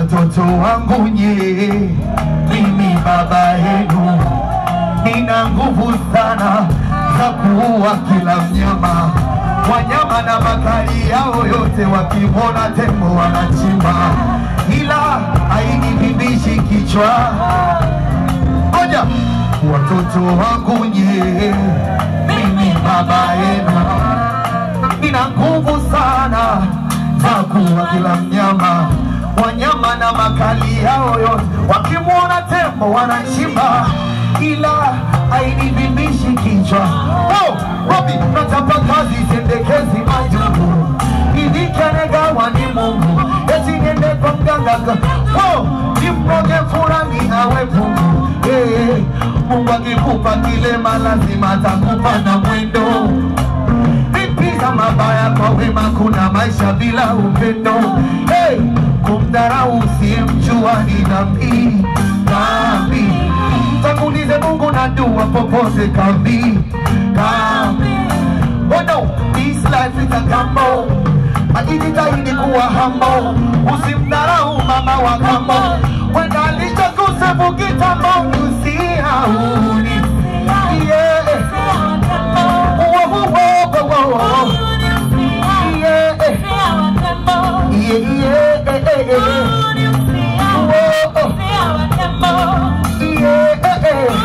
watoto wangu nye, mimi baba yenu, nina nguvu sana za kuua kila mnyama, wanyama na makali yao yote, wakimwona tembo wanachimba, ila hainibibishi kichwa. Ngoja, watoto wangu nye, mimi baba yenu nina nguvu sana za kuua kila mnyama, wanyama na makali yao yote, wakimwona tembo wanachimba, ila hainivibishi kichwa. Oh, Robi, nachapa kazi sendekezi majuku ivikanagawa ni Mungu, eti niende kwa mganga ka- oh, nimroge fulani awe pungu hey, Mungu akikupa kilema lazima atakupa na mwendo Lipiza mabaya kwa wema, kuna maisha bila upendo. Hey, kumdharau usiyemjua ni dhambi, dhambi. Tangulize Mungu na dua popote kambi, kambi. Oh no, this life is a gamble. Ajitahidi kuwa humble, usimdharau mama wa kambo. Wenda alichokusefu kitambo, usihauni yeah. Whoa, whoa, whoa, whoa, whoa. Yeah, yeah, yeah, yeah, yeah. Whoa, yeah, yeah.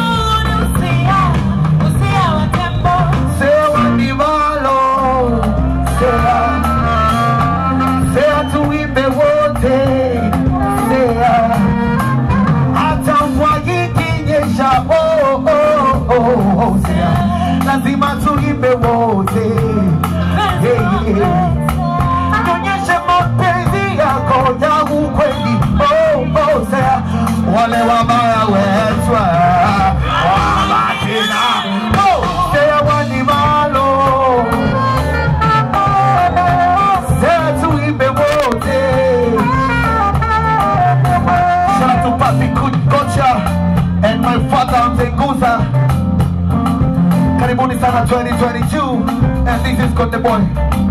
Sewa Ndivalo, Sea, Sea tuimbe wote, Sea, hata mvua ikinyesha, oh, oh, oh, oh, Sea, lazima tuimbe wote, hey, yeah. Tuonyeshe mapenzi yako ya ukweli, oh, oh, Sea, wale wabaya wetwa wabatina, oh, Sea wa Ndivalo, Sea tuimbe wote. Shout out to Papi Kocha and my father Mzenguza. Karibuni sana 2022 and this is Konde Boy.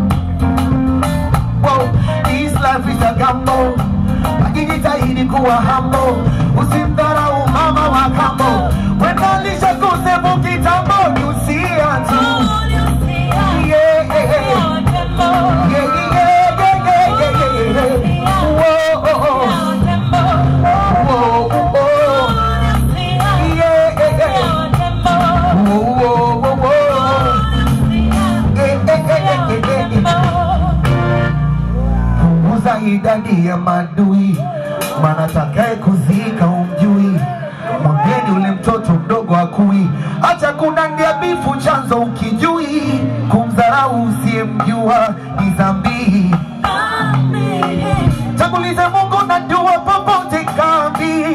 Whoa, this life is a gamble. Akijitahidi kuwa humble, usimdharau mama wa kambo. Wenda alishakusefu kitambo, ni usia tu. Yeah, yeah, yeah. Yeah, yeah, yeah, yeah, yeah, yeah, yeah. Whoa, oh, oh. Whoa, oh, oh. Yeah, yeah, yeah. Whoa, whoa, whoa, whoa. Yeah, yeah, yeah, yeah, yeah, yeah. Punguza idadi ya madui, maana takaye kuzika umjui. Mwambieni ule mtoto mdogo akui, acha kunandia bifu chanzo ukijui. Kumdharau usiyemjua ni dhambi. Tangulize Mungu na dua popote kambi.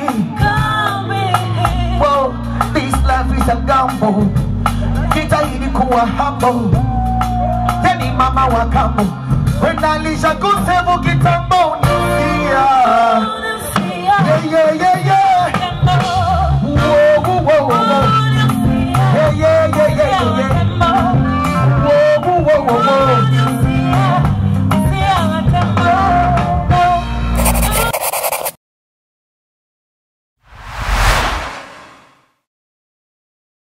Whoa, this life is a gamble. Jitahidi kuwa humble. Yani mama wa kambo. Wenda alisha kusevu kitambo. Yeah, yeah, yeah, yeah.